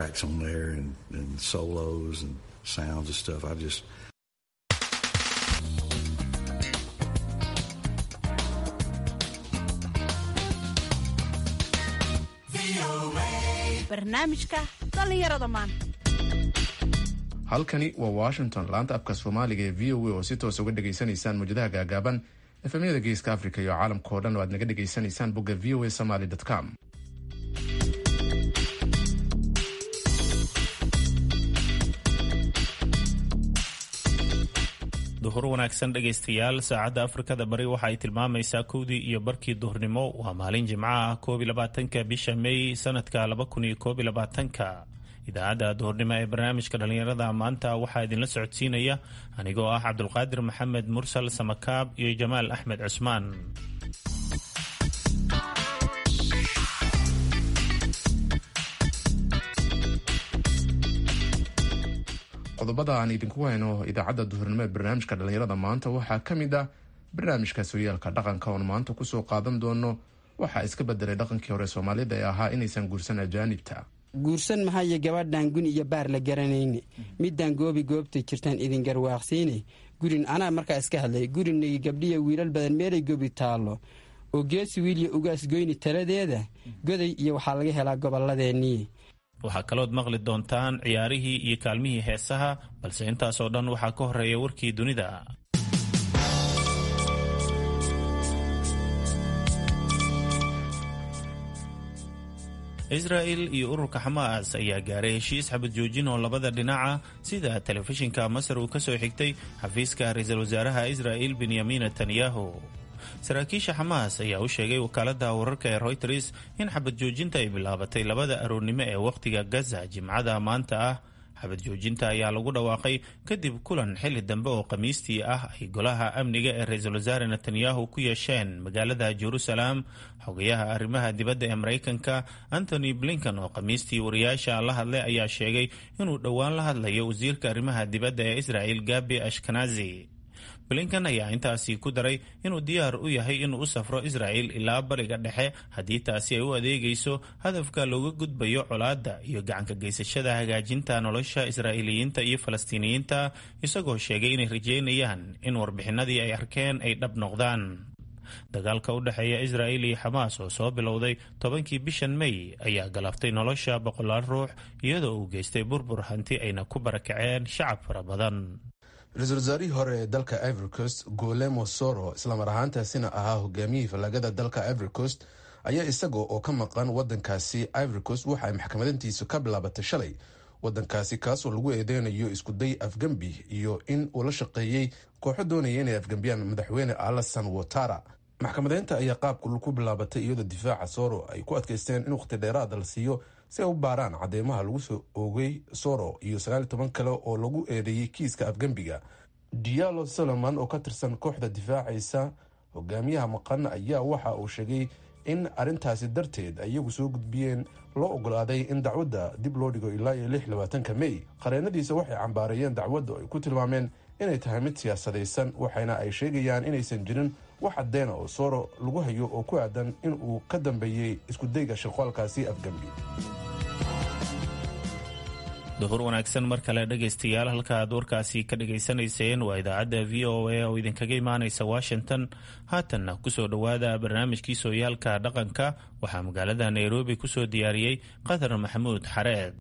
on there and, and solos and sounds and stuff. I just barnaamijka dhallinyarada maanta halkani waa washington laanta afka soomaaliga ee v o a oo si toos uga dhegaysanaysaan mawjadaha gaagaaban efemyada geeska africa iyo caalamka oo dhan oo aad naga dhegaysanaysaan bogga v o a somaly com duhur wanaagsan dhegaystayaal saacadda afrikada bari waxa ay tilmaamaysaa kowdii iyo barkii duhurnimo waa maalin jimco ah koob iyo labaatanka bisha may sanadka laba kun iyo koob iyo labaatanka idaacadda duhurnimo ee barnaamijka dhallinyarada maanta waxaa idinla socodsiinaya anigoo ah cabdulqaadir maxamed mursal samakaab iyo jamaal axmed cusmaan qodobada aan idinku hayno idaacadda duhurnimo ee barnaamijka dhallinyarada maanta waxaa ka mid ah barnaamijka sooyaalka dhaqanka oon maanta kusoo qaadan doono waxaa iska bedelay dhaqankii hore soomaalida ee ahaa inaysan guursan ajaanibta guursan mahayo gabadhan gun iyo baar la garanayne midaan goobi goobtay jirtaan idin garwaaqsiine gurin anaa markaa iska hadlay gurinagi gabdhiya wiilal badan meelay gobi taallo oo geesi wiilya ugaas goyni taladeeda goday iyo waxaa laga helaa gobolladeenii waxaa kalood maqli doontaan ciyaarihii iyo kaalmihii heesaha balse intaasoo dhan waxaa ka horeeya warkii dunida israa'il iyo ururka xamaas ayaa gaaray heshiis xabad joojin oo labada dhinaca sida telefishinka masar uu ka soo xigtay xafiiska ra-iisul wasaaraha israa'il benyamin netanyahu saraakiisha xamaas ayaa u sheegay wakaaladda wararka ee royters in xabad joojinta ay bilaabatay labada aroornimo ee wakhtiga gaza jimcada maanta ah xabad joojinta ayaa lagu dhawaaqay kadib kulan xili dambe oo khamiistii ah ay golaha amniga ee ra-iisul wasaare netanyahu ku yeesheen magaalada jerusalem xogayaha arrimaha dibadda ee maraykanka antony blinkan oo khamiistii wariyaasha la hadlay ayaa sheegay inuu dhowaan la hadlayo wasiirka arrimaha dibadda ee israa'il gabi ashkenazi blinkan ayaa intaasi ku daray inuu diyaar u yahay inuu u safro israa'il ilaa bariga dhexe haddii taasi ay u adeegayso hadafka looga gudbayo colaadda iyo gacanka geysashada hagaajinta nolosha israa'iiliyiinta iyo falastiiniyiinta isagoo sheegay inay rajeynayaan in warbixinadii ay arkeen ay dhab noqdaan dagaalka u dhexeeya israa'il iyo xamaas oo soo bilowday tobankii bishan may ayaa galaftay nolosha boqolaal ruux iyadoo uu geystay burbur hanti ayna ku barakaceen shacab fara badan ra-iisul wasaarihii hore ee dalka ivory coast golemo soro islamar ahaantaasina ahaa hogaamiyihii fallagada dalka ivory coast ayaa isaga oo ka maqan wadankaasi ivory coast waxa ay maxkamadantiisu ka bilaabatay shalay wadankaasi kaasoo lagu eedeynayo iskuday afgembi iyo in uu la shaqeeyey kooxo doonaya inay afgembiyaan madaxweyne alasan watara maxkamadeynta ayaa qaabka ku bilaabatay iyadoo difaaca soro ay ku adkaysteen in wakhti dheeraada la siiyo si ay u baaraan cadeymaha lagu soo oogay soro iyo sagaal toban kale oo lagu eedeeyey kiiska afgembiga dialo solomon oo ka tirsan kooxda difaacaysa hogaamiyaha maqan ayaa waxa uu sheegay in arintaasi darteed iyagu soo gudbiyeen loo ogolaaday in dacwadda dib loo dhigo ilaa iyo lix labaatanka mey qareenadiisa waxay cambaareeyeen dacwadda ay ku tilmaameen inay tahay mid siyaasadaysan waxayna ay sheegayaan inaysan jirin wax caddeena oo sooro lagu hayo oo ku aadan in uu ka dambeeyey iskudayga shaqoolkaasi afgembi duhur wanaagsan mar kale dhegaystayaal halka aad warkaasi ka dhagaysanayseen waa idaacadda v o a oo idinkaga imaanaysa washington haatanna kusoo dhowaada barnaamijkii sooyaalka dhaqanka waxaa magaalada nairobi kusoo diyaariyey qatar maxamuud xareed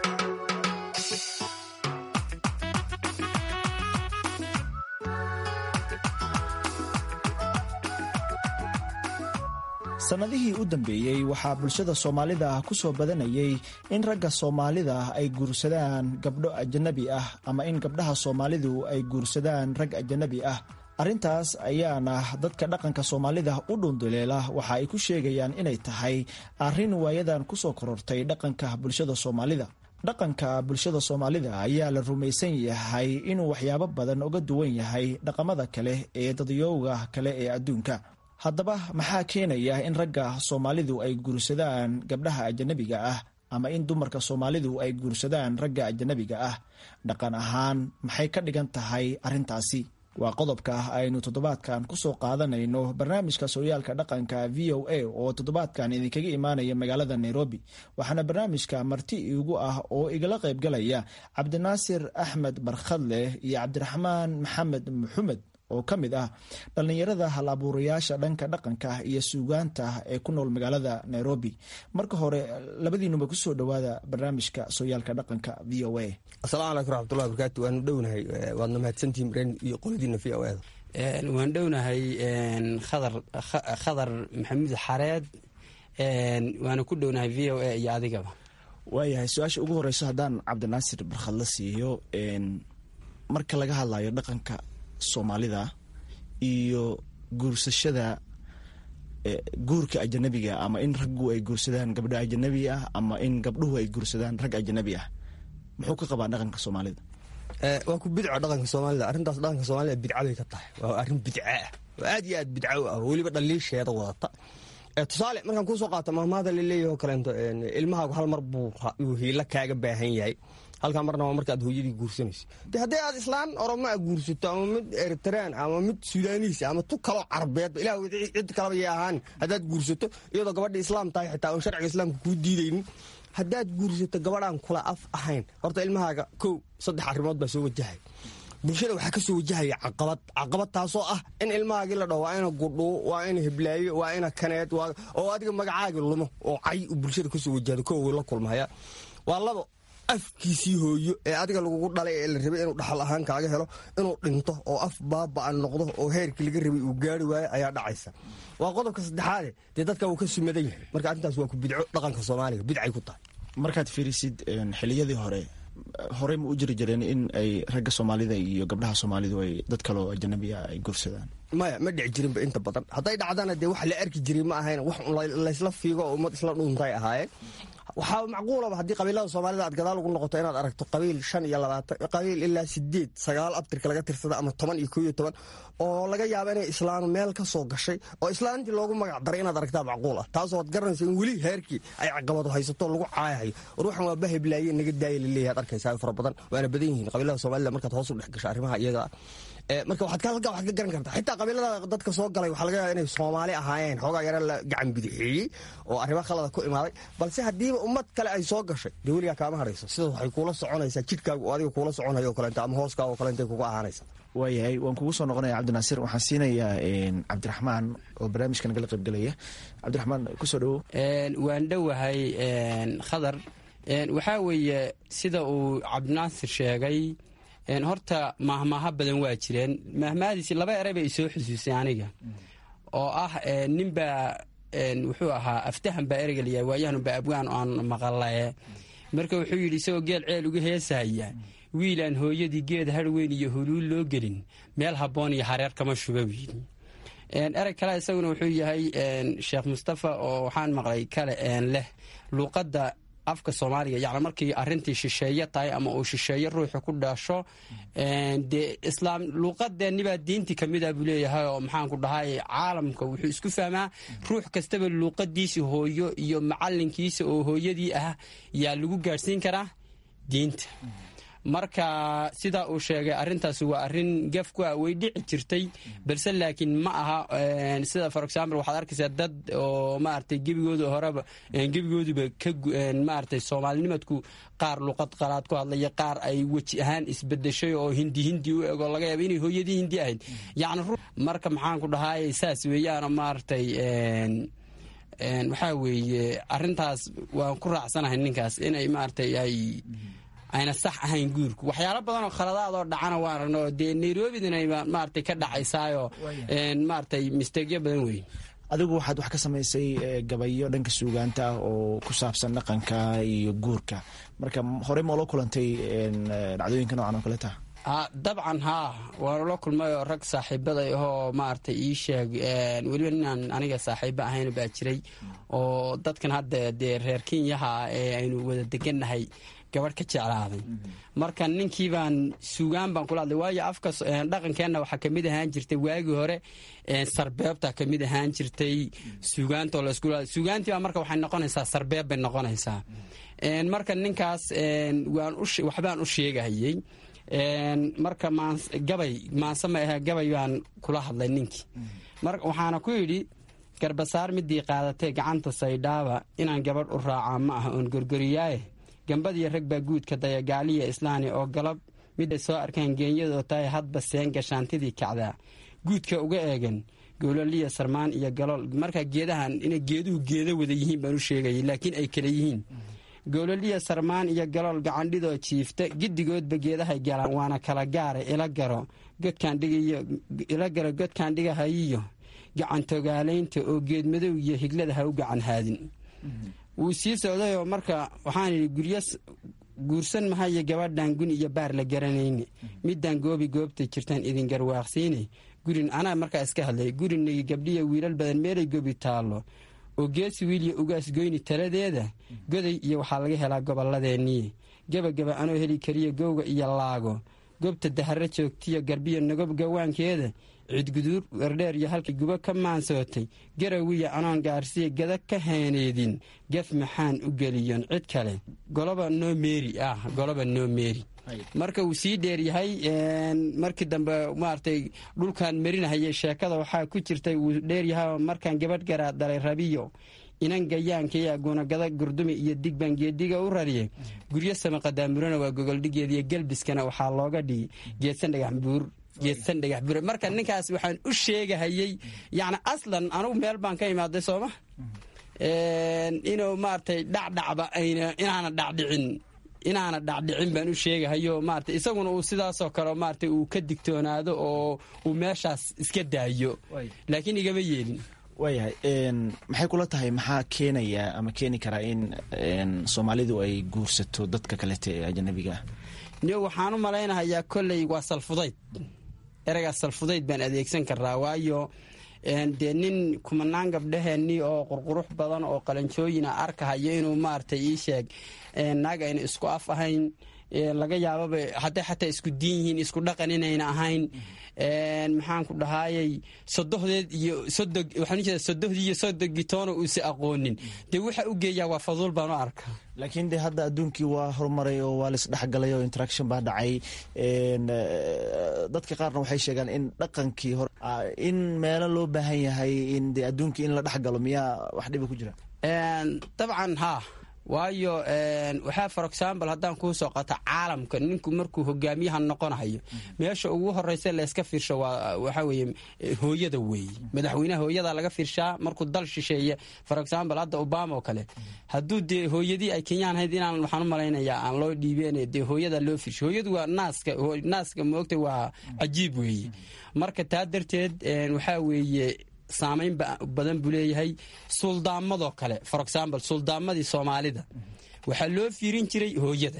sannadihii u dambeeyey waxaa bulshada soomaalida ku soo badanayay in ragga soomaalida ay guursadaan gabdho ajanabi ah ama in gabdhaha soomaalidu ay guursadaan rag ajanabi ah arrintaas ayaana dadka dhaqanka soomaalida u dhunduleela waxa ay ku sheegayaan inay tahay arrin waayadan ku soo korortay dhaqanka bulshada soomaalida dhaqanka bulshada soomaalida ayaa la rumaysan yahay inuu waxyaabo badan uga duwan yahay dhaqamada kale ee dadyowga kale ee adduunka haddaba maxaa keenaya in ragga soomaalidu ay guursadaan gabdhaha ajanabiga ah ama in dumarka soomaalidu ay guursadaan ragga ajanabiga ah dhaqan ahaan maxay ka dhigan tahay arrintaasi waa qodobka aynu toddobaadkan kusoo qaadanayno barnaamijka sooyaalka dhaqanka v o a oo toddobaadkan idinkaga imaanaya magaalada nairobi waxaana barnaamijka marti iigu ah oo igala qaybgalaya cabdinaasir axmed barkhadleh iyo cabdiraxmaan maxamed maxumed oo ka mid ah dhallinyarada hal abuurayaasha dhanka dhaqanka iyo suugaanta ee ku nool magaalada nairobi marka hore labadiinuba kusoo dhowaada barnaamijka sooyaalka dhaqanka v o a asalaamu calaykum raxmatullahi barakaatu waanu dhownahay waadna mahadsantihin reen iyo qoladiina v o a waan dhownahay khadar khadar maxamuud xareed waana ku dhownahay v o a iyo adigaba waayahay su-aasha ugu horeyso haddaan cabdinaasir barkhadla siiyo marka laga hadlayo dhaqanka soomaalida iyo guursashada guurka ajanabiga ama in raggu ay guursadaan gabdho ajanabi ah ama in gabdhuhu ay guursadaan rag ajanabi ah muxuu ka qabaa dhaqanka soomaalida waa ku bidco dhaqanka soomaalida arrintaas dhaqanka soomaalida bidca bay ka tahay waa arrin bidca ah oo aad iyo aad bidco ah weliba dhaliisheeda wadata tusaale markaan kuusoo qaato mahmaada laleeyahy oo kaleento ilmahaagu hal mar buu hiilo kaaga baahan yahay halkaa marna waa marka aad hooyadii guursanayso de haddii aad islaan oromo a guursato ama mid eritraan ama mid sudaaniis ama tu kaloo carbeedba ilah cid kalaba yay ahaan haddaad guursato iyadoo gabadha islaam tahay xitaa oon sharciga islaamka kuu diidaynin haddaad guursato gabadhaan kula af ahayn horta ilmahaaga kow saddex arrimood baa soo wajahay bulshada waxaa ka soo wajahaya caqabad caqabad taasoo ah in ilmahaagii la dhaho waa ina gudhuu waa ina hiblaayo waa ina kaneed oo adiga magacaagi lumo oo cay bulshada kasoo wajahdo kow la kulmaya waa labo afkiisii hooyo ee adiga lagugu dhalay ee la rabay inuu dhaxal ahaan kaaga helo inuu dhinto oo af baaba'an noqdo oo heerkii laga rabay uu gaari waayo ayaa dhacaysa waa qodobka saddexaade dee dadka uu ka sumadan yahay marka arrintaas waa ku bidco dhaqanka soomaaliga bidcay ku tahay markaad fiirisid xiliyadii hore horey ma u jiri jireen in ay ragga soomaalida iyo gabdhaha soomaalidu ay dad kaleo ajanabiya ay guursadaan maya ma dhici jirinba inta badan hadday dhacdana dee wax la arki jiray ma ahayn wax laysla fiigo oo ummad isla dhuuntay ahaayeen waxaa macquulaba haddii qabiilada soomaalida aad gadaal ugu noqoto inaad aragto qabiil shan iyo labaatan qabiil ilaa sideed sagaal abtirka laga tirsada ama toban iyo koo iyo toban oo laga yaaba inay islaanu meel ka soo gashay oo islaantii loogu magac daray inaad aragtaa macquul ah taasoo ad garanaysa in weli heerkii ay caqabado haysato lagu caayahayo ruuxan waa baheblaaye naga daaya laleeyahay ad arkaysaa fara badan waana badan yihiin qabiilada soomaalida markaad hoos u dhex gasho arrimaha iyaga marka waxaad halkaa waxaad ka garan kartaa xitaa qabiilada dadka soo galay waxaa laga yaaba inay soomaali ahaayeen xoogaa yara la gacan bidixeeyey oo arrimo khalada ku imaaday balse haddiiba ummad kale ay soo gashay dee weligaa kaama harayso sidaas waxay kuula soconaysaa jidhkaaga oo adiga kuula soconayo o kaleento ama hooskaaga o kaleentay kuga ahaanaysa waayahay waan kugu soo noqonaya cabdinaasir waxaan siinayaa cabdiraxmaan oo barnaamijka nagala qaybgalaya cabdiraxmaan kusoo dhawo waan dhowahay khadar waxaa weeye sida uu cabdinaasir sheegay horta mahmaaha badan waa jireen mahmahadiisi laba eray bay isoo xusuusay aniga oo ah ninbaa wuxuu ahaa aftahan baa ereyga layahay waayahanba abgaan aan maqalaye marka wuxuu yidhi isagoo geel ceel uga heesahaya wiilaan hooyadii geed harweyn iyo huluul loo gelin meel habboon iyo hareer kama shuba wiili erey kale isaguna wuxuu yahay sheekh mustafa oo waxaan maqlay kale leh luuqadda afka soomaaliga yani markii arintii shisheeye tahay ama uu shisheeye ruuxu ku dhasho dee islaam luuqadeennibaa diintii kamida buu leeyahay oo maxaanku dhahay caalamka wuxuu isku fahmaa ruux kastaba luuqadiisi hooyo iyo macalinkiisa oo hooyadii ah yaa lagu gaadhsiin karaa diinta marka sidaa uu sheegay arintaas waa arin gafku ah way dhici jirtay balse laakiin ma aha sida for example waxaad arkaysaa dad oo maaragtay gebigooda horeba gebigooduba ka maaragtay soomaalinimadku qaar luqad qalaad ku hadlaya qaar ay weji ahaan isbedeshay oo hindi hindi u ego laga yaaba inay hooyadii hindi ahayd yacni marka maxaan ku dhahay saas weeyaano maaragtay waxaa weeye arintaas waan ku raacsanahay ninkaas inay maaragtay ay ayna sax ahayn guurku waxyaalo badan oo khaladaadoo dhacana waan aragno dee nairobidana maaragtay ka dhacaysaayoo maaragtay misteegyo badan weyn adigu waxaad wax ka samaysay gabayo dhanka suugaanta ah oo ku saabsan dhaqanka iyo guurka marka horey ma ula kulantay dhacdooyinka noocan oo kaleta dabcan haa waanu la kulmay oo rag saaxiibaday ahoo maaragtay ii sheeg weliba ninaan aniga saaxiibo ahayn baa jiray oo dadkan hadda dee reer kenyaha ee aynu wada degannahay gabadh ka jeclaaday marka ninkii baan suugaan baan kula hadlay waayo afka dhaqankeenna waxaa kamid ahaan jirtay waagii hore sarbeebta kamid ahaan jirtay suugaantoo laisku suugaantii baa marka waxay noqonaysaa sarbeeb bay noqonaysaa marka ninkaas waxbaan u sheegahayey marka gabay maanse ma ahe gabay baan kula hadlay ninkii waxaana ku yidhi garbasaar midii qaadatee gacanta saydhaaba inaan gabadh u raacaa ma ah oon gorgoriyaaye gambadiyo rag baa guudka daya gaaliya islaani oo galab miday soo arkaan geenyadoo tahay hadba seen gashaantidii kacdaa guudka uga eegan gowlaliya sarmaan iyo galool markaa geedahan inay geeduhu geeda wada yihiin baan u sheegayay laakiin ay kala yihiin gowlaliya sarmaan iyo galool gacandhidoo jiifta giddigoodba geedahay galaan waana kala gaara ila garo ila garo godkaan dhigahayiyo gacantogaalaynta oo geedmadow iyo higlada ha u gacan haadin wuu sii socdayoo marka waxaan idhi guryo guursan mahayo gabadhan gun iyo baar la garanayne midaan goobi goobta jirtaan idin garwaaqsiine gurin anaa markaa iska hadlay gurinagi gabdhiya wiilal badan meelay gobi taallo oo geesi wiilya ugaas goyni taladeeda goday iyo waxaa laga helaa gobolladeenniye gebagaba anoo heli kariya gowga iyo laago gobta daharo joogtiyo garbiyo nagob gawaankeeda cidguduur werdheer iyo halkii gubo ka maansootay garawiya anoon gaarsiya gada ka heeneedin gaf maxaan u geliyon cid kale goloba noo meeri ah goloba noo meeri marka uu sii dheeryahay markii dambe maaragtay dhulkan marinahayay sheekada waxaa ku jirtay wuu dheeryahay markaan gabadh garaa dalay rabiyo inan gayaankaya gunagada gurdumi iyo digbaan geediga u rariyay guryo samaqadaamurana waa gogoldhigeediyo gelbiskana waxaa looga dhigi geedsan dhagaxbuur geedsan dhagax bure marka ninkaas waxaan u sheegahayey yani aslan anugu meel baan ka imaaday sooma inuu maaragtay dhacdhacba ayna inaana dhacdhicin inaana dhacdhicin baan u sheegahayo maarata isaguna uu sidaasoo kale maarata uu ka digtoonaado oo uu meeshaas iska daayo laakiin igama yeelin waayahay maxay kula tahay maxaa keenaya ama keeni karaa in soomaalidu ay guursato dadka kalete ee ajanabiga ah niyo waxaan u malaynahayaa kolley waa salfudayd ereygaas salfudayd baan adeegsan karaa waayo dee nin kumanaan gabdhaheenni oo qurqurux badan oo qalanjooyina arkahayo inuu maaragtay ii sheeg naag ayna isku af ahayn laga yaababa hadday xataa isku diin yihiin isku dhaqan inayna ahayn maxaanku dhahaayey sodohdeed iyo sodog waxaan ujeeda sodohdii iyo sodogitoona uusa aqoonin dee waxa u geeyaa waa faduul baan u arkaa laakiin de hadda adduunkii waa horumaray oo waa laisdhexgalay oo interaction baa dhacay dadka qaarna waxay sheegaan in dhaqankii hore in meelo loo baahan yahay in de adduunkii in la dhexgalo miyaa wax dhiba ku jira dabcan haa waayo waxaa for example haddaan kuu soo qato caalamka ninku markuu hogaamiyaha noqonahayo meesha ugu horeysa layska fiirsho waxaa weye hooyada weeye madaxweynaha hooyada laga fiirshaa markuu dal shisheeye for example hadda obama oo kale hadduu dee hooyadii ay kenyaan hayd inaan waxaan u malaynayaa aan loo dhiibeen dee hooyada loo fiirsho hooyadu waa naaska naaska moogta waa cajiib weeye marka taa darteed waxaa weeye saamayn badan buu leeyahay suldaamadoo kale for example suldaamadii soomaalida waxaa loo fiirin jiray hooyada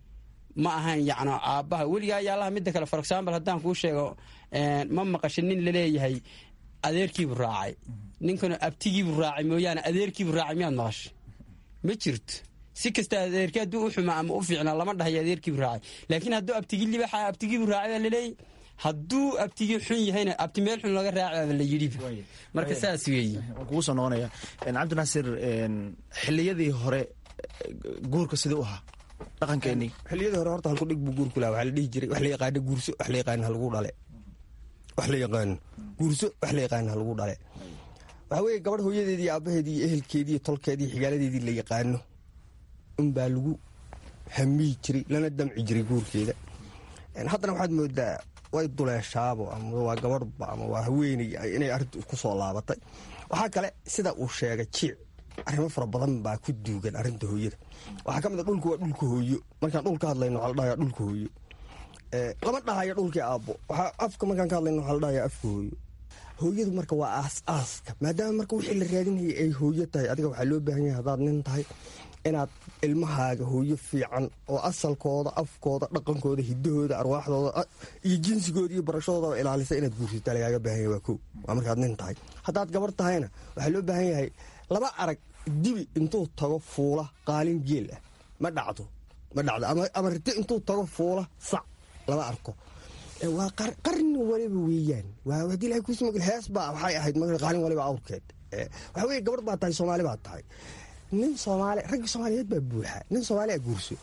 ma ahayn yacni aabbaha weligaa yaalaha midda kale for example haddaan kuu sheego ma maqashin nin laleeyahay adeerkiibuu raacay ninkanu abtigiibuu raacay mooyaane adeerkiibuu raacay miyaad maqashay ma jirto si kasta adeerki hadduu u xumaa ama u fiicnaa lama dhahayo adeerkiibuu raacay laakiin hadduu abtigii libaxa abtigiibuu raacay baa laleeyay hadduu abtigii xun yahayna abti meel xun laga raacaaba la yidhiba marka saas weeye waan kugu soo noqonaya cabdinaasir xilliyadii hore guurka sidii u ahaa dhaqankeenii xilliyadii hore horta halku dhig buu guurku laha waxaa la dhihi jiray wax la yaqaano guurso wax la yaqaano halagu dhale wax la yaqaano guurso wax la yaqaano halagu dhale waxaa weeye gabadh hooyadeedii iyo aabbaheedii iyo ehelkeedii iyo tolkeedii iyo xigaaladeedii la yaqaano unbaa lagu hamiyi jiray lana damci jiray guurkeeda haddana waxaad moodaa way duleeshaabo ama waa gabadhba ama waa haweeney inay arrintu ku soo laabatay waxaa kale sida uu sheegay jiic arrimo fara badan baa ku duugan arrinta hooyada waxaa ka mid a dhulku waa dhulka hooyo markaan dhul ka hadlayno waxaa la dhahaya dhulka hooyo lama dhahayo dhulkii aabbo waxaa afka markaan ka hadlayno waxaa la dhahaya afka hooyo hooyadu marka waa aas aaska maadaama marka wixii la raadinayay ay hooyo tahay adiga waxaa loo baahan yahay haddaad nin tahay inaad ilmahaaga hooyo fiican oo asalkooda afkooda dhaqankooda hidahooda arwaaxdooda iyo jinsigooda iyo barashadoodaba ilaalisa inaad guursata lagaaga baahan yahay waa ko waa markaad nin tahay haddaad gabar tahayna waxaa loo baahan yahay laba arag dibi intuu tago fuula qaalin geel ah ma dhacdo ma dhacdo ama rite intuu tago fuula sac lama arko waa qarni waliba weeyaan haddii ilahay kuusmagel hees baa waxay ahayd qaalin waliba awrkeed waxaa weye gabar baa tahay soomaali baa tahay nin soomaali ragga soomaaliyeed baa buuxa nin soomaaliya guurso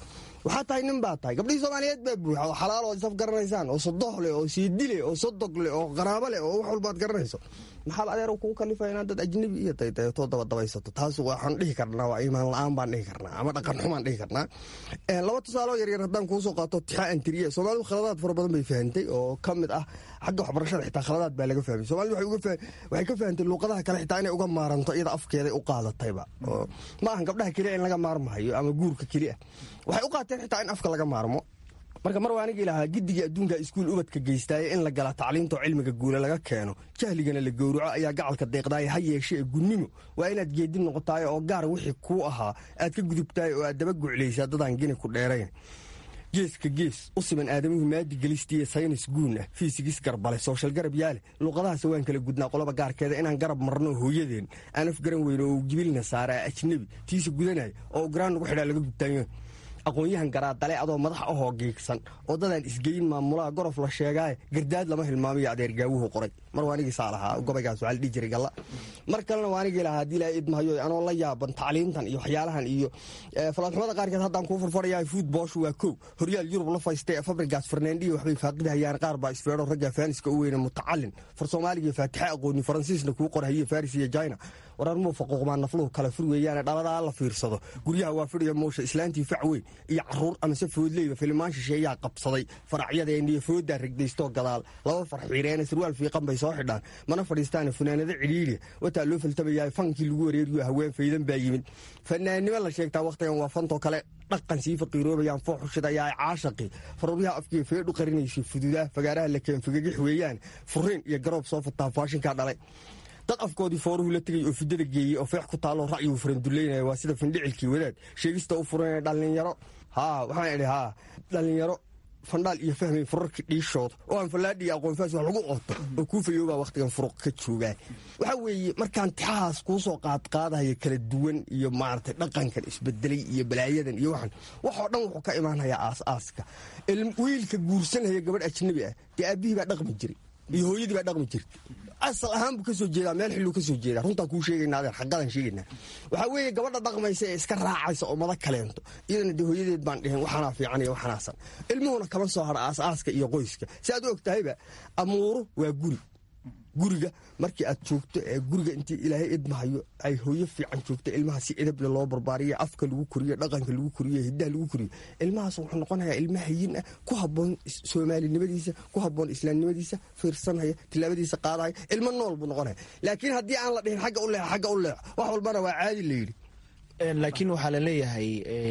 waxaa tahay nin baa tahay gabdhihii soomaaliyeed baa buuxa oo xalaal oo isaf garanaysaan oo sodoh leh oo siidile oo sodog leh oo qaraabo leh oo wax walbaad garanayso maxaad adeer kugu kalifaya inaad dad ajnabi iyo daydayato dabadabaysato taas waxaan dhihi karnaa waa iimaan la-aan baan dhihi karnaa ama dhaqan xumaan dhihi karnaa laba tusaaloo yaryar haddaan kuusoo qaato tixaa antiriya soomaalidu khaladaad fara badan bay fahantay oo ka mid ah xagga waxbarashada xitaa khaladaad baa laga fahmay soomalidu waxay ka fahantay luuqadaha kale xitaa inay uga maaranto iyada afkeeday u qaadatayba ma ahan gabdhaha keliya in laga maarmahayo ama guurka keliya waxay u qaateen xitaa in afka laga maarmo marka mar waa anigii lahaa giddigii adduunka iskuul ubadka geystaaye in la gala tacliintoo cilmiga guula laga keeno jahligana la gowraco ayaa gacalka deeqdaaye ha yeeshe ee gunnimo waa inaad geedin noqotaayo oo gaar wixii kuu ahaa aad ka gudubtaay oo aad daba guclaysaa dadaan geni ku dheerayn geeska gees u siman aadamuhu maadi gelistiiyo saynis guun ah fiisigis garbale sooshal garab yaale luuqadahaas waan kala gudnaa qoloba gaarkeeda inaan garab marno hooyadeen aan af garan weyno oo jibilna saaraa ajnebi tiisa gudanaya oo garaan nagu xidhaa laga gubtaanyo aqoon-yahan garaadale adoo madax ahoo giigsan oo dadaan isgeyin maamulaha gorof la sheegaaye gardaad lama hilmaamiyo adeergaawuhu qoray mar waanigiisaa lahaa gobaygaas waxaa la dhihi jiray galla mar kalena waanigii lahaa haddii ilaahay idmahayo anoo la yaaban tacliintan iyo waxyaalahan iyo falaadxumada qaarkeed haddaan kuu farfarayaa fuud booshu waa kow horyaal yurub la faystay fabrigas farnandiyo waxbay faaqidahayaan qaar baa isfeedho ragga faaniska u weyne mutacalin far soomaaliga faatixe aqooni faransiisna kuu qorhaye faris iyo jina wararmuu faquuqmaan nafluhu kala fur weeyaane dhaladaa la fiirsado guryaha waa fidhiya moosha islaantii fac weyn iyo caruur amase foodleyba filimaan shisheeyaa qabsaday faracyadeeniyo fooddaa regdaystoo gadaal laba far xiireene sarwaal fiiqan bay soo xidhaan mana fadhiistaane funaanado cidhiiriya wataa loo faltamayaa fankii lagu wareeriyo haween faydan baa yimid fanaannimo la sheegtaa wakhtigan waa fantoo kale dhaqan sii faqiiroobayaan fooxushidayaa caashaqi faruuryaha afkiiyo feedhu qarinaysa fududaa fagaaraha la keenfigagix weeyaan furiin iyo garoob soo fataa faashinkaa dhalay dad afkoodii fooruhu la tegay oo fidada geeyey oo feex ku taalloo ra'yigu faranduleynaya waa sida findhicilkii wadaad sheegista u furanaya dhallinyaro haa waxaan idhi haa dhallinyaro fandhaal iyo fahmay furarkii dhiishooda oo aan fallaadhi iyo aqoonfaas wax lagu qoto oo kuu fayoobaa wakhtigan furuq ka joogaa waxaa weeye markaan tixahaas kuu soo qaadqaadahaya kala duwan iyo maaragtay dhaqankan isbedelay iyo balaayadan iyo waxan waxoo dhan wuxuu ka imaanayaa aas-aaska wiilka guursanhaya gabadh ajnabi ah dee aabbihii baa dhaqmi jiray iyo hooyadii baa dhaqmi jirtay asal ahaan buu ka soo jeedaa meel xilluu ka soo jeedaa runtaan kuu sheegaynaa adeer xaqadan sheegaynaa waxaa weeye gabadha dhaqmaysa ee iska raacaysa oo mada kaleento iyadana dee hooyadeed baan dhihin waxanaa fiican iyo waxanaasan ilmuhuna kama soo hadha aas-aaska iyo qoyska si aad u og tahayba amuuru waa guri guriga markii aad joogto ee guriga intii ilaahay idmahayo ay hooyo fiican joogto ilmaha si edable loo barbaariyo afka lagu koriyo dhaqanka lagu koriyo hidaha lagu koriyo ilmahaas wuxuu noqonayaa ilma hayin ah ku haboon soomaalinimadiisa ku haboon islaamnimadiisa fiirsanhaya tilaabadiisa qaadaya ilmo nool buu noqonaya laakiin haddii aan la dhihin xagga u leex xagga u leex wax walbana waa caadi la yidhi laakiin waxaa la leeyahay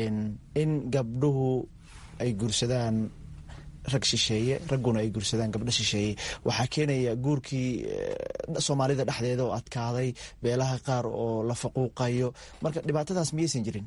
in gabdhuhu ay guursadaan rag shisheeye ragguna ay guursadaan gabdho shisheeye waxaa keenaya guurkii soomaalida dhexdeeda oo adkaaday beelaha qaar oo la faquuqayo marka dhibaatadaas miyaysan jirin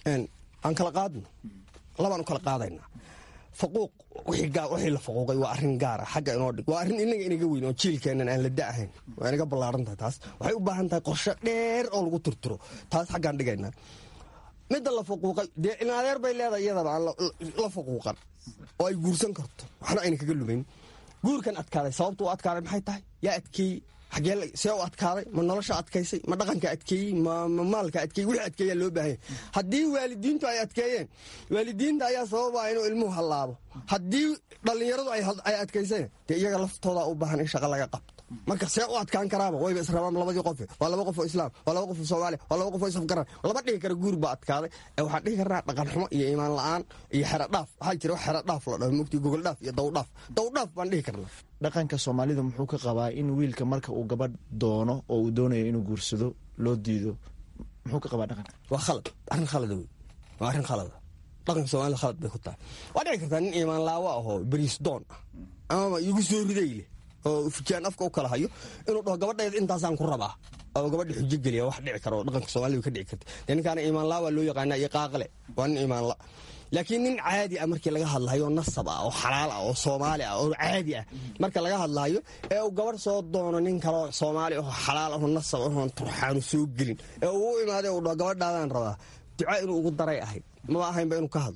aan kala qaadno labaan u kala qaadaynaa faquuq wixii la faquuqay waa arrin gaara xagga inoo dhig waa arrin inaga inaga weyn oo jiilkeennan aan la da ahayn waa inaga ballaaran tahay taas waxay u baahan tahay qorshe dheer oo lagu turturo taas xaggaan dhigaynaa midda la faquuqay dee inadeer bay leedahay iyadaba aan la faquuqan oo ay guursan karto waxna ayna kaga lumayn guurkan adkaaday sababtu u adkaaday maxay tahay yaa adkeeyey xagee see u adkaaday ma nolosha adkaysay ma dhaqanka adkeeyey ma maalka adkeeyey wixii adkeeyaa loo baahanya haddii waalidiintu ay adkeeyeen waalidiinta ayaa sababaa inuu ilmuhu hallaabo haddii dhallinyaradu ay adkayseen dee iyaga laftooda u baahan in shaqa laga qabto marka see u adkaan karaaba wayba israbaan labadii qofe waa laba qof oo islaam waa laba qof oo soomaaliya waa laba qof oo isafgaran lama dhihi kara guur baa adkaaday ee waxaan dhihi karnaa dhaqan xumo iyo iimaan la-aan iyo xero dhaaf waxaa jira wax xero dhaaf la dhaho mugti gogol dhaaf iyo dawdhaaf dawdhaaf baan dhihi karnaa dhaqanka soomaalida muxuu ka qabaa in wiilka marka uu gabadh doono oo uu doonayo inuu guursado loo diido muxuu ka qabaa dhaqanka waa khalad arrin khalada wey waa arrin khalada dhaqanka soomaalida khalad bay ku tahay waa dhici kartaa nin iimaan laawo ahoo beriis doon ah amaba igu soo riday leh oo fujaan afka u kala hayo inuu dhaho gabadheed intaasaan ku rabaa oo gabadha xujo geliya wax dhici karo dhaqanka soomaalida ka dhici karta dee ninkaana iimaanla waa loo yaqaanaa iyo qaaqle waa nin iimaanla laakiin nin caadi ah markii laga hadlayo nasab ah oo xalaal ah oo soomaali ah oo caadi ah marka laga hadlayo ee uu gabadh soo doono nin kaloo soomaali ahoo xalaal ahoo nasab ahoon turxaanu soo gelin ee uu u imaaday uu dhaho gabadhaadaan rabaa ducaa inuu ugu daray ahayd maba ahaynba inuu ka hadlo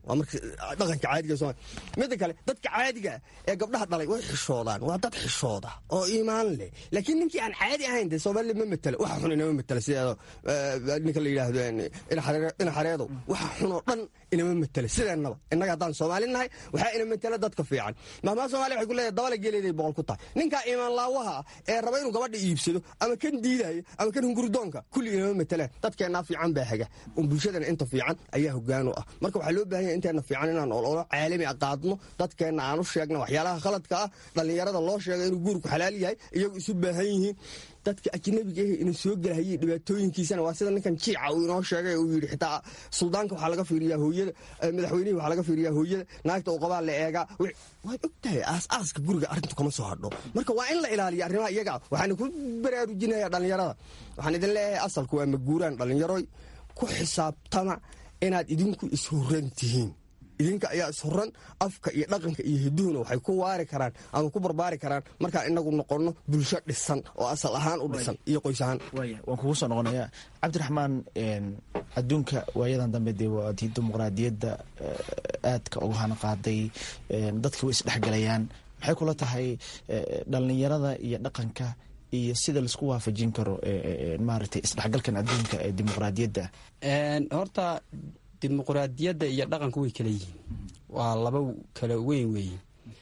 waa marka dhaqanka caadiga somalia midda kale dadka caadiga ee gabdhaha dhalay way xishoodaan waa dad xishooda oo iimaan leh laakiin ninkii aan caadi ahayn dee soomaaliya ma matelo waxa xun inama matela sideedo ninka la yidhaahdo ina xareedow waxa xunoo dhan inama matela sideennaba innaga haddaan soomaali nahay waxaa ina matela dadka fiican mahmaa somalia waxay ku leedahay dabala geleeday boqol ku tahay ninkaa iimaan laawaha ah ee raba inuu gabadha iibsado ama kan diidaayo ama kan hunguridoonka kulli inama matelaan dadkeennaa fiican baa haga un bulshadana inta fiican ayaa hogaan u ah marka waxaa loo baahanya inteena fiican inaan ololo caalami a qaadno dadkeenna aan u sheegna waxyaalaha khaladka ah dhallinyarada loo sheega inuu guurku xalaal yahay iyagu isu baahan yihiin dadka ajnabiga ah ina soo gelahayay dhibaatooyinkiisana waa sida ninkan jiica uu inoo sheegay uu yidhi xitaa suldaanka waxaa laga fiiriyaa hooyada madaxweynihii waxaa laga fiiriyaa hooyada naagta uu qabaa la eegaa waad og tahay aas-aaska guriga arrintu kama soo hadho marka waa in la ilaaliya arrimaha iyaga waxaana ku baraarujinaya dhallinyarada waxaan idin leeyahay asalku waa maguuraan dhallinyaroy ku xisaabtama inaad idinku ishuran tihiin idinka ayaa ishuran afka iyo dhaqanka iyo hiduhuna waxay ku waari karaan ama ku barbaari karaan markaan inagu noqonno bulsho dhisan oo asal ahaan u dhisan iyo qoys ahaan waan kugu soo noqonaya cabdiraxmaan adduunka waayadan dambe dee waa tii dimuqraadiyadda aadka uga hana qaaday dadka way isdhexgalayaan maxay kula tahay dhallinyarada iyo dhaqanka iyo sida laisku waafajin karo maaragtay isdhexgalkan adduunka ee dimuqraadiyadda horta dimuqraadiyadda iyo dhaqanku way kala yihiin waa laba kala weyn weeye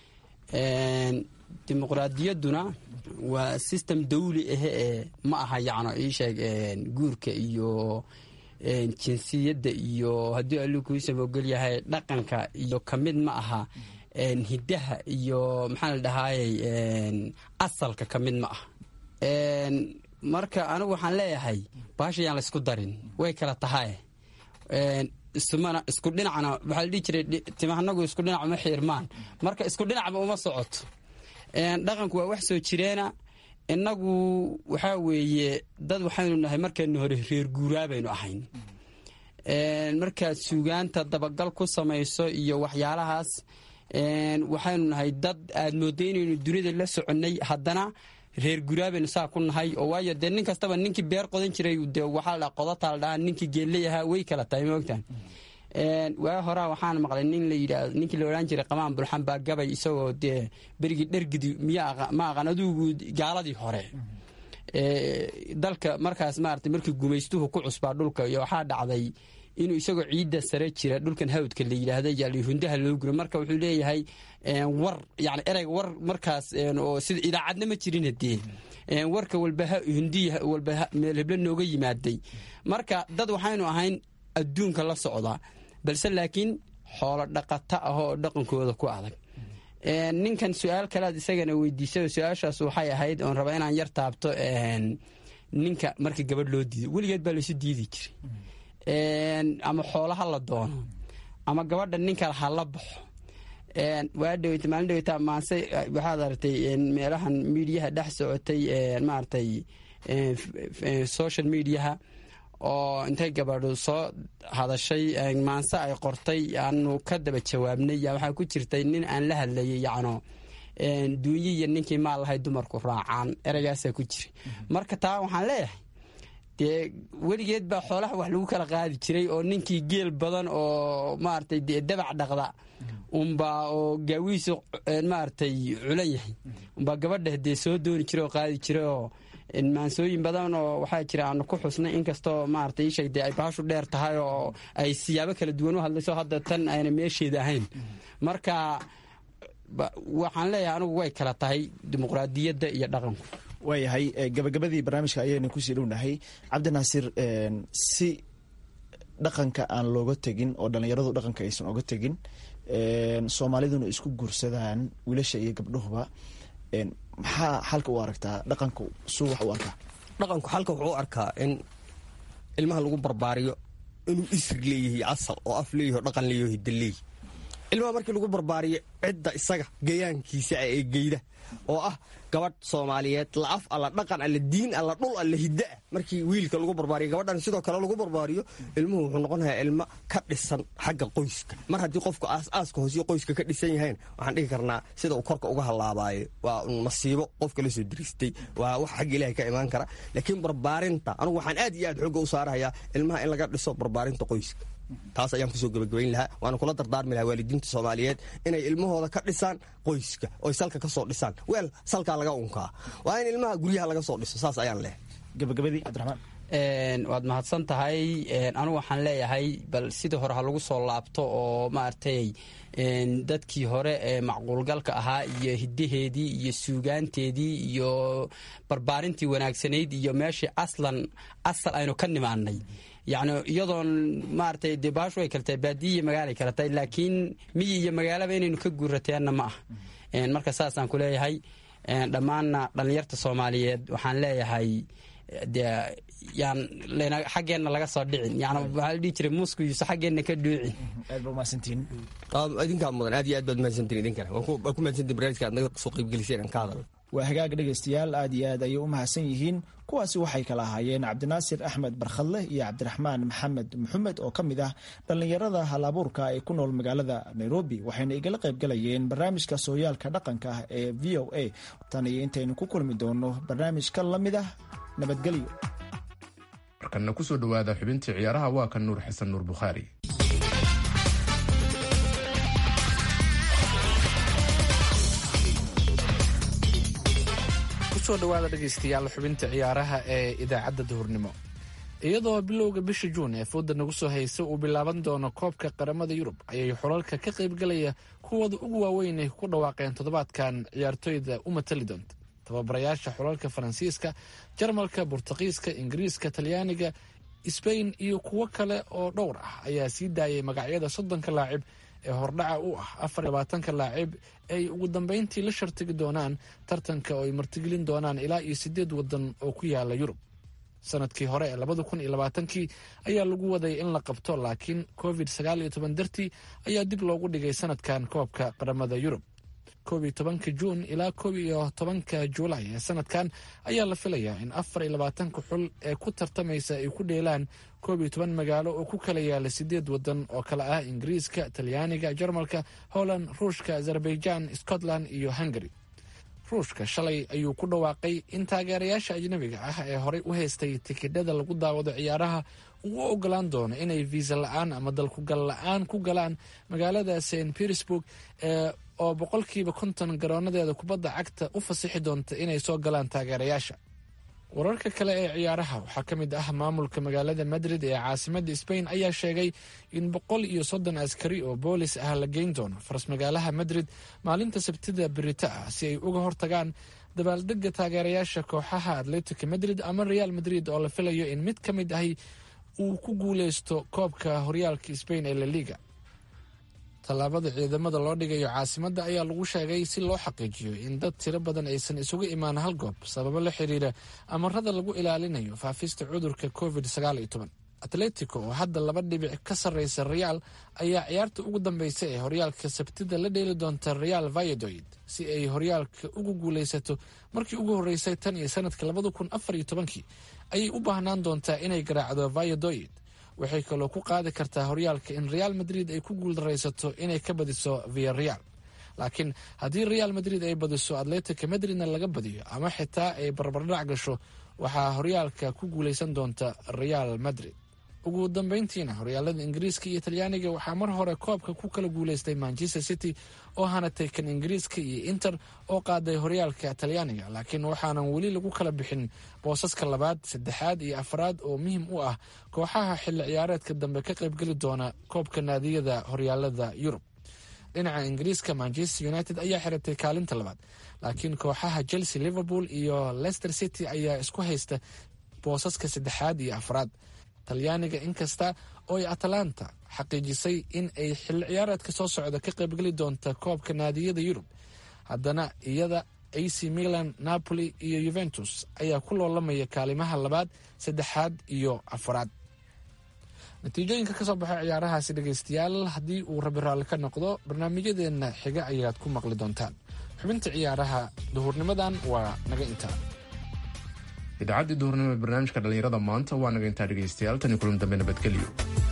dimuqraadiyadduna waa system dawli ahe ee ma aha yacno iisheeg guurka iyo jinsiyadda iyo haddii alluu kuu samogel yahay dhaqanka iyo ka mid ma aha hiddaha iyo maxaa la dhahaayey asalka ka mid ma aha marka anigu waxaan leeyahay baashayaan laysku darin way kala tahaye ismana isku dhinacna waxaa la dhihi jiray timahanagu isku dhinac uma xiirmaan marka isku dhinacba uma socoto dhaqanku waa wax soo jireena innagu waxaa weeye dad waxaynu nahay markaynu hore reer guuraa baynu ahayn markaad suugaanta dabagal ku samayso iyo waxyaalahaas waxaynu nahay dad aad moodday inaynu dunida la soconnay haddana reer guraabaynu saa ku nahay oo waayo dee nin kastaba ninkii beer qodan jiray de waxaa la qodataa la dhahaa ninkii geelleyahaa way kala tahay maogtaan waa horaa waxaan maqlay nin la yidhaa ninkii la odhan jiray qamaan bulxan baa gabay isagoo dee berigii dhergidi miya ma aqan adugu gaaladii hore dalka markaas maarata markii gumaystuhu ku cusbaa dhulka iyo waxaa dhacday inuu isagoo ciidda sare jira dhulkan hawdka la yidhaahda yaali hundaha loo guro marka wuxuu leeyahay war yani ereyga war markaas oo sida idaacadna ma jirin hadee warka walba hundiy walba meel heblo nooga yimaaday marka dad waxaynu ahayn adduunka la socda balse laakiin xoolo dhaqata ah oo dhaqankooda ku adag ninkan su-aal kalead isagana weydiisay su-aashaas waxay ahayd oon raba inaan yar taabto ninka markii gabadh loo diido weligeed baa laysu diidi jiray ama xoolo ha la doono ama gabadha ninka ha la baxo waa dhaweyta maalin dhaweyta maase waxaad aragtay meelahan miidiyaha dhex socotay maaragtay social mediaha oo intay gabadhu soo hadashay maanse ay qortay aanu ka daba jawaabnay yaa waxaa ku jirtay nin aan la hadlayay yacno duunyi iyo ninkii maal lahay dumarku raacaan ereygaasaa ku jira marka taa waxaan leeyahay dee weligeed baa xoolaha wax lagu kala qaadi jiray oo ninkii geel badan oo maaragtay dee dabac dhaqda unbaa oo gaawihiisu maaragtay culan yahay unbaa gabadha dee soo dooni jiray oo qaadi jiray oo maansooyin badan oo waxaa jira aanu ku xusnay inkastoo maaragtay isheg dee ay baashu dheer tahay oo ay siyaabo kala duwan u hadlayso hadda tan ayna meesheeda ahayn marka waxaan leeyahay anigu way kala tahay dimuqraadiyadda iyo dhaqanku waayahay gabagabadii barnaamijka ayaynu kusii dhownahay cabdinaasir si dhaqanka aan looga tegin oo dhallinyaradu dhaqanka aysan oga tegin soomaaliduna isku guursadaan wiilasha iyo gabdhahuba maxaa xalka u aragtaa dhaqanku suu wax u arkaa dhaqanku xalka wuxuu u arkaa in ilmaha lagu barbaariyo inuu isri leeyahay asal oo af leeyaho dhaqan leeyaho hidda leeyahy ilmaha markii lagu barbaariyo cidda isaga gayaankiisa ee geyda oo ah gabadh soomaaliyeed la af alla dhaqan alla diin alla dhul alla hiddaah markii wiilka lagu barbaariyo gabadhan sidoo kale lagu barbaariyo ilmuhu wuxuu noqonayaa ilmo ka dhisan xagga qoyska mar haddii qofku aas-aaska hoosiyo qoyska ka dhisan yahayn waxaan dhihi karnaa sida uu korka uga halaabaayo waa un masiibo qofka la soo diristay waa wax xagga ilaahay ka imaan kara laakiin barbaarinta anugu waxaan aad iyo aad xooga u saarahayaa ilmaha in laga dhiso barbaarinta qoyska taas ayaan kusoo gebagabayn lahaa waana kula dardaarmi lahaa waalidiinta soomaaliyeed inay ilmahooda ka dhisaan qoyska oy salka ka soo dhisaan weel salkaa laga unkaa waa in ilmaha guryaha laga soo dhiso saas ayaan leh gabagabadii cabdiraxmaan waad mahadsan tahay anigu waxaan leeyahay bal sidii hore ha lagu soo laabto oo maaragtay dadkii hore ee macquulgalka ahaa iyo hidaheedii iyo suugaanteedii iyo barbaarintii wanaagsanayd iyo meeshii aslan asal aynu ka nimaanay yacni iyadoon maaragtay dee baashu ay kala tahay baadiyi iyo magaalay kala tahay laakiin miyi iyo magaalaba inaynu ka guurateenna ma ah marka saasaan ku leeyahay dhammaanna dhallinyarta soomaaliyeed waxaan leeyahay dee yaan xaggeenna laga soo dhicin yani waxaa la dhihi jiray muusku yuusa xaggeenna ka dhuucin aad ba umahadsantihiin idinkaa mudan aad iyo aad baad mahadsantiin idinkana waan ku mahadsantiin barnaamijka aad naga soo qaybgeliseen aan ka hadal waa hagaag dhegaystayaal aad iyo aad ayay u mahadsan yihiin kuwaasi waxay kala ahaayeen cabdinaasir axmed barkhadle iyo cabdiraxmaan maxamed maxamed oo ka mid ah dhallinyarada halabuurka ee ku nool magaalada nairobi waxayna igala qaybgalayeen barnaamijka sooyaalka dhaqanka ah ee v o a tan iyo intaynu ku kulmi doono barnaamijka la mid ah nabadgelyo markana kusoo dhowaada xubintii ciyaaraha waa kan nuur xasan nuur bukhaari kusoo dhawaada dhegaystayaal xubinta ciyaaraha ee idaacadda duhurnimo iyadoo bilowga bisha juun ee fooda nagu soo haysa uu bilaaban doono koobka qaramada yurub ayay xulalka ka qaybgalaya kuwooda ugu waaweyn ay ku dhawaaqeen toddobaadkan ciyaartooyda u matali doonta tababarayaasha xulalka faransiiska jarmalka burtuqiiska ingiriiska talyaaniga sbain iyo kuwo kale oo dhowr ah ayaa sii daayay magacyada soddonka laacib ee hordhaca u ah afar labaatanka laacib ay ugu dambeyntii la shartigi doonaan tartanka oo ay martigelin doonaan ilaa iyo sideed wadan oo ku yaala yurub sanadkii hore ee labada kun iyo labaatankii ayaa lagu waday in la qabto laakiin covid sagaal iyo toban dartii ayaa dib loogu dhigay sanadkan koobka qaramada yurub koob iyo tobanka juun ilaa koob iyo tobanka juulay ee sanadkan ayaa la filayaa in afar iyo labaatanka xul ee ku tartamaysa ay ku dheelaan koob iyo toban magaalo oo ku kala yaala sideed wadan oo kale ah ingiriiska talyaaniga jarmalka holland ruushka azerbaijan scotland iyo hungary ruushka shalay ayuu ku dhawaaqay in taageerayaasha ajnabiga ah ee horey u haystay tikidhada lagu daawado ciyaaraha uu u ogolaan doono inay viisa la-aan ama dalkugal la-aan ku galaan magaalada st petersburg ee oo boqolkiiba konton garoonadeeda kubadda cagta u fasixi doonta inay soo galaan taageerayaasha wararka kale ee ciyaaraha waxaa ka mid ah maamulka magaalada madrid ee caasimadda sbain ayaa sheegay in boqol iyo soddon askari oo boolis ah la geyn doono faras magaalaha madrid maalinta sabtida berita ah si ay uga hortagaan dabaaldega taageerayaasha kooxaha atletica madrid ama real madrid oo la filayo in mid ka mid ahi uu ku guuleysto koobka horyaalka sbain ee laliga tallaabada ciidamada loo dhigayo caasimadda ayaa lagu sheegay si loo xaqiijiyo in dad tiro badan aysan isugu imaan hal goob sababo la xiriira amarada lagu ilaalinayo faafista cudurka covid atletico oo hadda laba dhibic ka sarreysa real ayaa ciyaarta ugu dambeysa ee horyaalka sabtida la dheeli doonta real vayadoid si ay horyaalka ugu guuleysato markii ugu horreysay tan iyo sanadka labada kun afar iyo tobankii ayay u baahnaan doontaa inay garaacdo vayadoid waxay kaloo ku qaadi kartaa horyaalka in real madrid ay ku guuldaraysato inay ka badiso via real laakiin haddii real madrid ay badiso atletica madridna laga badiyo ama xitaa ay barbardhac gasho waxaa horyaalka ku guuleysan doonta real madrid ugu dambeyntiina horyaalada ingiriiska iyo talyaaniga waxaa mar hore koobka ku kala guuleystay manchester city oo hanatay kan ingiriiska iyo inter oo qaaday horyaalka talyaaniga laakiin waxaanan weli lagu kala bixin boosaska labaad saddexaad iyo afraad oo muhiim u ah kooxaha xilli ciyaareedka dambe ka qaybgeli doona koobka naadiyada horyaalada yurub dhinaca ingiriiska manchester united ayaa xiratay kaalinta labaad laakiin kooxaha chelsea liverpool iyo leicester city ayaa isku haysta boosaska saddexaad iyo afraad talyaaniga inkasta oo ay atalanta xaqiijisay in ay xilli ciyaareedka soo socda ka qaybgeli doonta koobka naadiyada yurub haddana iyada ac milan napoli iyo yuventus ayaa ku loolamaya kaalimaha labaad saddexaad iyo afraad natiijooyinka kasoo baxay ciyaarahaasi dhegaystayaal haddii uu rabi raalli ka noqdo barnaamijyadeenna xiga ayaad ku maqli doontaan xubinta ciyaaraha duhurnimadan waa naga intaa idaacaddii duhurnimo ee barnaamijka dhallinyarada maanta waa naga intaa dhegaystayaal tani kulan dambe nabadgelyo